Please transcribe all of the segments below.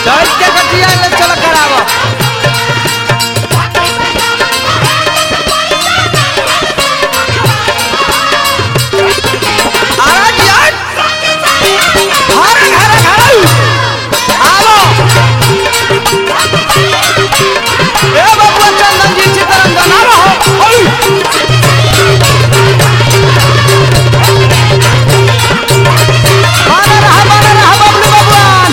चल के कटिया ले चल करावा आरा जियान हर घर घर आवो ए बाबू चंदन जी चितरंजन आवो ओय माना रहा माना रहा बबलू बबुआन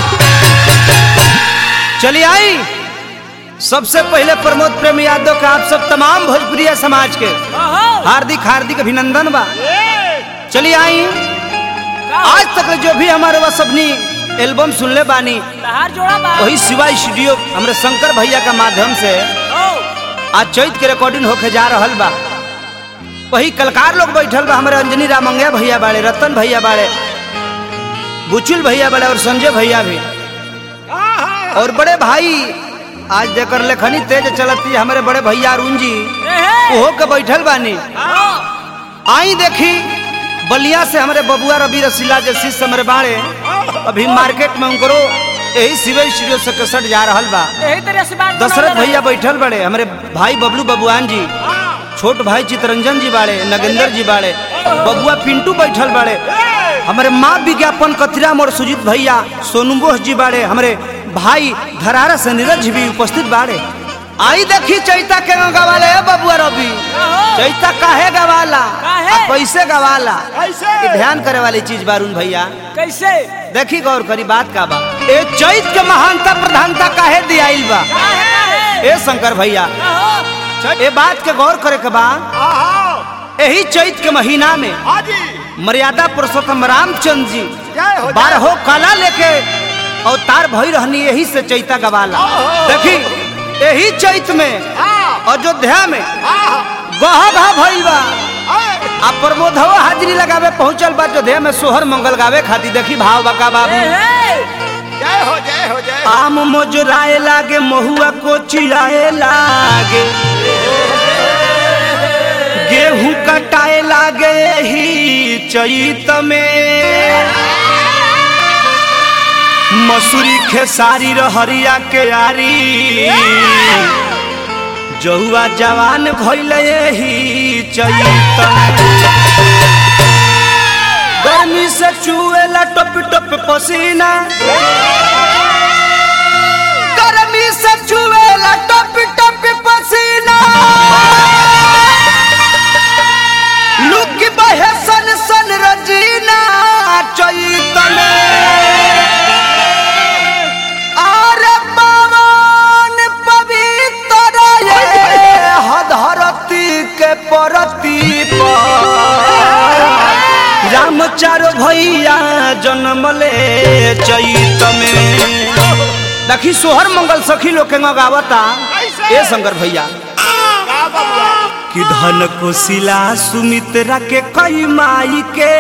चलिए आई सबसे पहले प्रमोद प्रेम यादव का आप सब तमाम भोजपुरिया समाज के हार्दिक हार्दिक अभिनंदन बा चलिए आई आज तक जो भी हमारे वह सबनी एल्बम सुनले बानी तहार जोड़ा बा वही शिवा स्टूडियो हमारे शंकर भैया का माध्यम से ओ आज चैत के रिकॉर्डिंग होके जा रहल बा वही कलकार लोग बैठल बा हमारे अंजनी रामंगे भैया बाड़े रतन भैया बाड़े बुचुल भैया बाड़े और संजय भैया भी और बड़े भाई आज जेकर लेखनी तेज चलती हमारे बड़े भैया अरुण जी एहे ओहो के बैठल बानी ओ आई देखी बलिया से हमारे बबुआ रवि रसीला जे शिष्य हमारे बाड़े अभी मार्केट में उनको यही सिविल स्टूडियो से कसट जा रहल बा यही तरह से बात दशरथ भैया बैठल बड़े हमारे भाई बबलू बबुआन जी छोट भाई चितरंजन जी बाड़े नगेंद्र जी बाड़े बबुआ पिंटू बैठल बाड़े हमारे माँ विज्ञापन कतिरा मोर सुजीत भैया सोनू बोस जी बाड़े हमारे भाई धरारा से नीरज जी भी उपस्थित बाड़े आई देखी चैता के गवाले है बबुआ रवि चैता काहे गवाला काहे? आ कैसे गवाला कैसे? ये ध्यान करे वाली चीज बारून भैया कैसे देखी गौर करी बात का बा ए चैत के महानता प्रधानता काहे दियाइल बा काहे काहे ए शंकर भैया ओहो ए बात के गौर करे के बा यही चैत के महीना में हाजी मर्यादा पुरुषोत्तम रामचंद्र जी जय हो जय बारहो कला लेके अवतार भई रहनी यही से चैता गवाला ओहो। देखी यही चैत में हाँ अयोध्या में हाँ गह गह भइल बा हाँ आ प्रमोदवा हाजिरी लगावे पहुंचल बा अयोध्या में सोहर मंगल गावे खातिर देखी भाव बका बाबू एहे जय हो जय हो जय हो आम मोजराए लागे महुआ को चिराए लागे गेहूं कटाए लागे ही चैत में मसूरी खेसारी रहरिया के आरी जहुआ जवान भइल ही चैत में गर्मी से चुएला टप टप पसीना गर्मी से चुएला टप टप पसीना लुक बहे सन सन रजीना चैत में अरे पवन पवित्र ये धरती के परती पर राम चारो भैया जन्म ले चैत में देखी सोहर मंगल सखी लोग के गावता ए शंकर भैया का बबुआ कि धन कोशिला सुमित्रा के कई माई के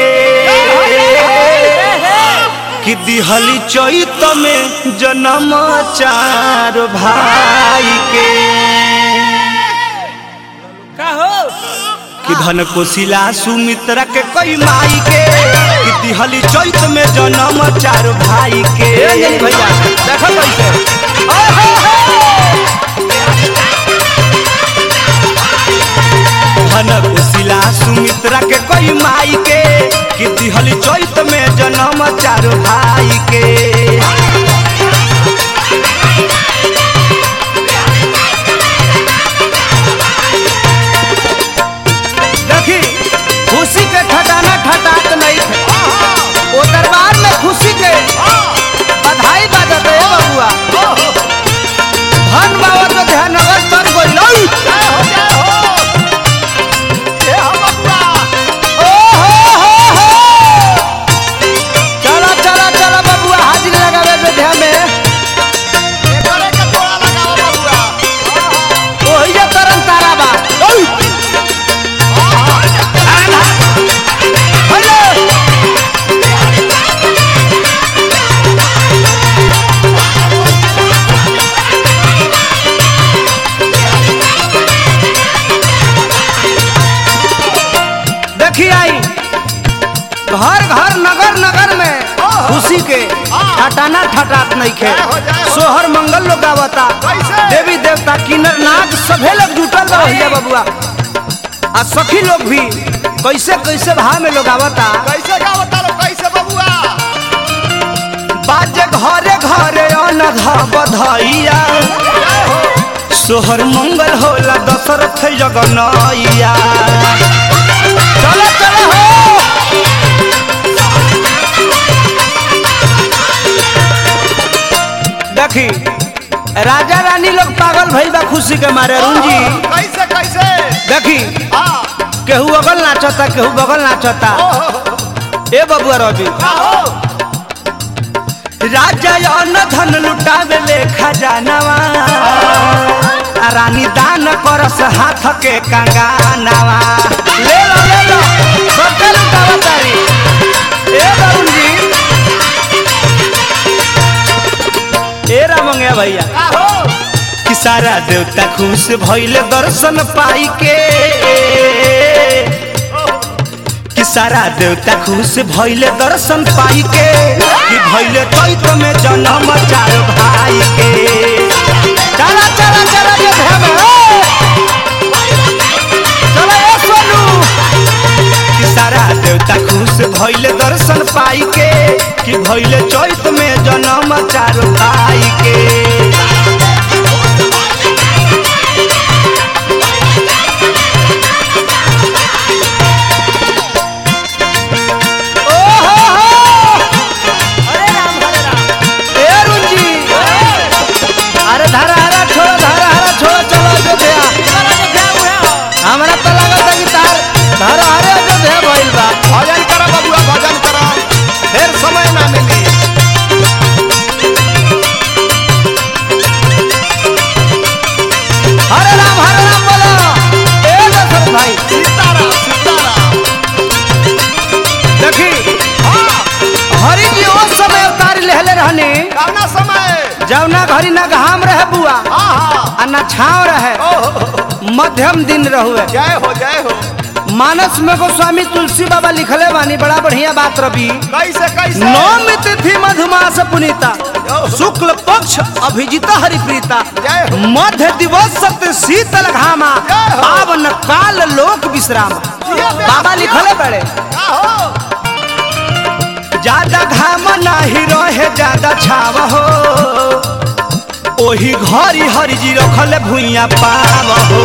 कि दिहली चैत में जन्म चार भाई के का हो कि धन कोशिला सुमित्रा के कई माई के कि दिहली चैत में जन्म चार भाई के भैया देखो कैसे धन कोशिला सुमित्रा के कई माई के कि दिहली चैत में जन्म चार भाई के देखी खुशी के ठटाना ठटात नहीं थे वो दरबार में खुशी के बधाई बाजत है बबुआ धन बाबा तो ध्यान नगर तर गोई नहीं जय हो जय हो ये हो बबुआ ओ हो हो हो चला चला चला बबुआ हाजिर ठटाना ठटात नहीं खे जय हो, जय हो। सोहर मंगल लोग गावता कैसे? देवी देवता किन्नर नाग सभे लोग जुटल बा भैया बबुआ आ सखी लोग भी कैसे कैसे भाव में लोग आवता कैसे गावता लो कैसे बबुआ बाजे घरे घरे अनघ बधैया जय हो सोहर मंगल होला दशरथ जगनैया चलो चलो हो देखी राजा रानी लोग पागल भइल बा खुशी के मारे अरुण जी कैसे कैसे देखी हाँ केहू अगल नाचता केहू बगल नाचता ए बबुआ रवि का हो राजा अन्न धन लुटावे ले खजानवा आ रानी दान करस हाथ के कंगानवा ले लो ले लो सबके लुटावा तारी ए वरुण जी ए रामंगे भैया का हो कि सारा देवता खुश भइले दर्शन पाई के कि सारा देवता खुश भइले दर्शन पाई के कि भइले चैत में जन्म चार भाई के चला चला चला ये भेम चला ए सोनू कि सारा देवता खुश भइले दर्शन पाई के कि भइले चैत में जन्म चार भाई के हरे राम हरे राम ए अरुण जी अरे धारा हरा छोड़ो धारा हरा छोड़ो चलो अयोध्या चलो जो क्या हुआ हो हमरा तो लगत है कि तार धारा हरे अयोध्या भइल बा भजन करो बबुआ भजन करो फिर समय ना मिली हरे राम हरे राम बोलो ए दशरथ भाई सीताराम सीताराम देखी हरि जी उस समय अवतार लेहले रहने कौना समय जौना घड़ी ना घाम रहे बुआ हाँ हाँ आ ना छाव रहे ओहो मध्यम दिन रहुए जय हो जय हो मानस में गोस्वामी तुलसी बाबा लिखले बानी बड़ा बढ़िया बात रवि कैसे कैसे नौमी तिथि मधुमास पुनीता शुक्ल पक्ष अभिजिता हरिप्रीता जय हो मध्य दिवस सत्य शीतल घामा जय हो। पावन काल लोक विश्रामा जिया बे, बाबा जिया। लिखले बड़े का हो ज्यादा घाम नाही रहे ज्यादा छाव हो ओही घरी हरि जी रखले भुइया पाव हो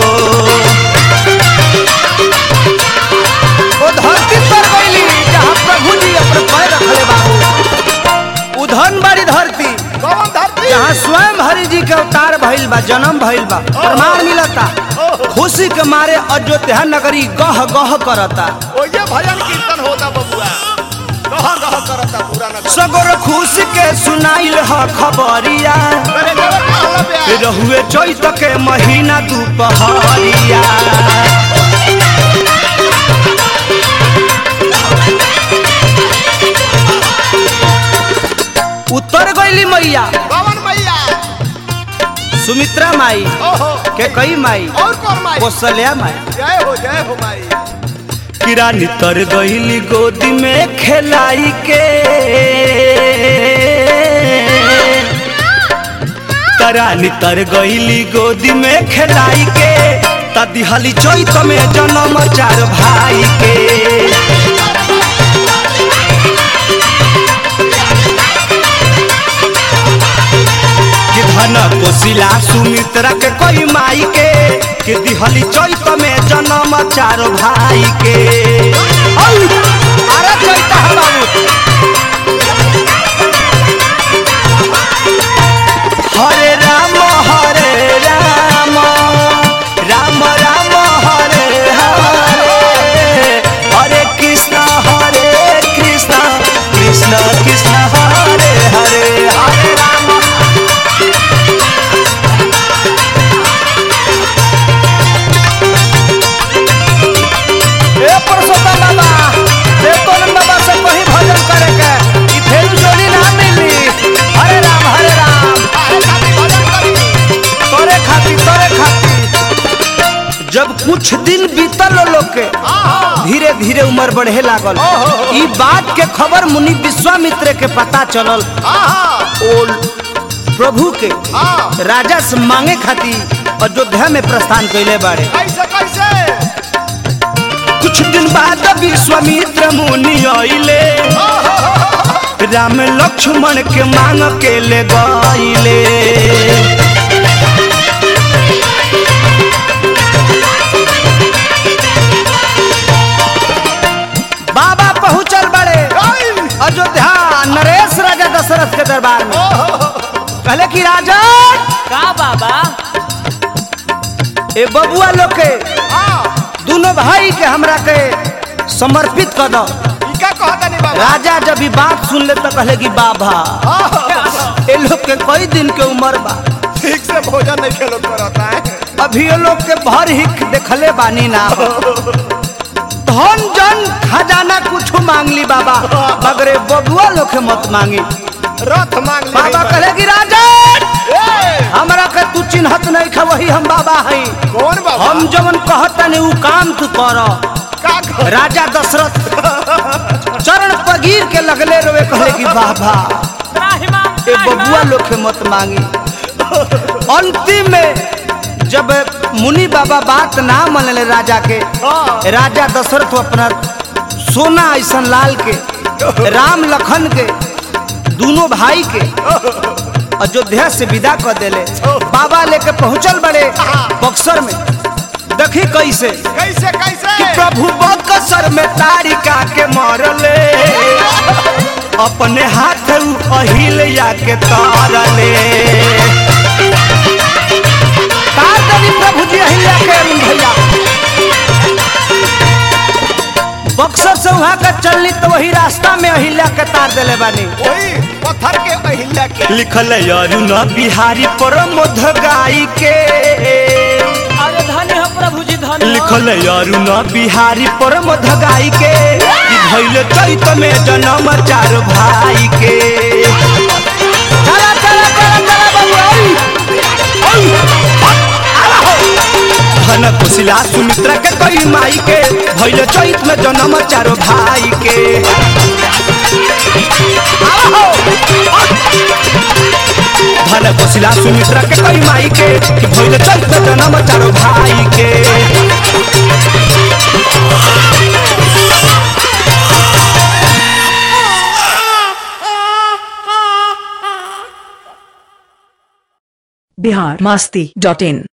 ओ धरती पर गईली जहाँ प्रभु जी अपने पैर रखले बाबू उधन बाड़ी धरती कौन धरती जहाँ स्वयं हरि जी के अवतार भइल बा जन्म भइल बा प्रमाण मिलता खुशी के मारे अयोध्या नगरी गह गह करता ओ ये भजन कीर्तन होता बबुआ गह गह करता पूरा नगर सगोर खुशी के सुनाइल ह खबरिया मेरे घर का होला बे रहुए चैत के महीना दुपहरिया उतर गईली मैया कौन मैया सुमित्रा माई ओहो के कई माई और कौन माई कौशल्या माई जय हो जय हो माई किरानी तर गईली गोदी में खेलाई के तरानी तर गईली गोदी में खेलाई के तदिहली चैत में जन्म चार भाई के कि धन कोशिला सुमित्रा के कोई माई के कि दिहली चैत में जन्म चार भाई के औ, अरे चैत है बाबू हरे राम हरे राम राम राम हरे हरे हरे कृष्ण हरे कृष्ण कृष्ण कृष्ण हरे हरे हरे राम ए पुरुषोत्तम बाबा देवतोलन बाबा से कहीं भजन करे के ई फेरू जोड़ी ना मिली हरे राम हरे राम काहे खातिर भजन करी तोरे खातिर तोरे खातिर जब कुछ दिन बीतल लोग के हाँ हाँ धीरे धीरे उम्र बढ़े लागल ई बात के खबर मुनि विश्वामित्र के पता चलल हाँ हाँ ओ प्रभु के हाँ राजा से मांगे खातिर अयोध्या में प्रस्थान कैले बाड़े कैसे कैसे कुछ दिन बाद विश्वामित्र मुनि आइले राम लक्ष्मण के मांग के ले गईले बाबा पहुंचल बड़े अयोध्या नरेश राजा दशरथ के दरबार में कहले कि राजा का बाबा ए बबुआ लोग के हाँ दोनों भाई के हमरा के समर्पित कर दो ई का कहता नहीं बाबा राजा जब ई बात सुन ले तो कहले कि बाबा ए लोग के कई दिन के उम्र बा ठीक से भोजन नहीं खेलो करता है अभी ये लोग के भर हिक देखले बानी ना धन जन खजाना कुछ मांग ली बाबा मगर ए बबुआ लोग के मत मांगी रथ मांग ले बाबा कहले कि राजा ए, हमरा के तू चिन्हत नहीं खा वही हम बाबा हई कौन बाबा हम जवन कहतनी उ काम तू कर का कह- राजा दशरथ चरण पगीर के लगले रोए कहले कि बाबा त्राहिमाम ए बबुआ लोग के मत मांगी अंतिम में जब मुनि बाबा बात ना मनले राजा के हाँ। राजा दशरथ अपना सोना ऐसन लाल के राम लखन के दोनों भाई के अयोध्या से विदा कर देले बाबा लेके पहुंचल बड़े बक्सर में देखी कैसे कैसे कैसे कि प्रभु बक्सर में तारिका के मरले अपने हाथ उ अहिल्या के तारले तार देली प्रभु जी अहिल्या के भैया बक्सर से वहां का चलनी तो वही रास्ता में अहिल्या के तार देले बानी वही पत्थर के अहिल्या के लिखल अरुण बिहारी प्रमोद गाई के अरे धन्य हो प्रभु जी धन्य हो। लिखल अरुण बिहारी प्रमोद गाई के कि भइल चैत में जन्म चार भाई के चला चला चला चला बाबू आई आई आला हो धन कुशिला सुमित्रा के कई माई के भइल चैत में जन्म चार भाई के आला हो धन कुशिला सुमित्रा के कई माई के कि भइल चैत में जन्म चार भाई के बिहार मास्ती डॉट इन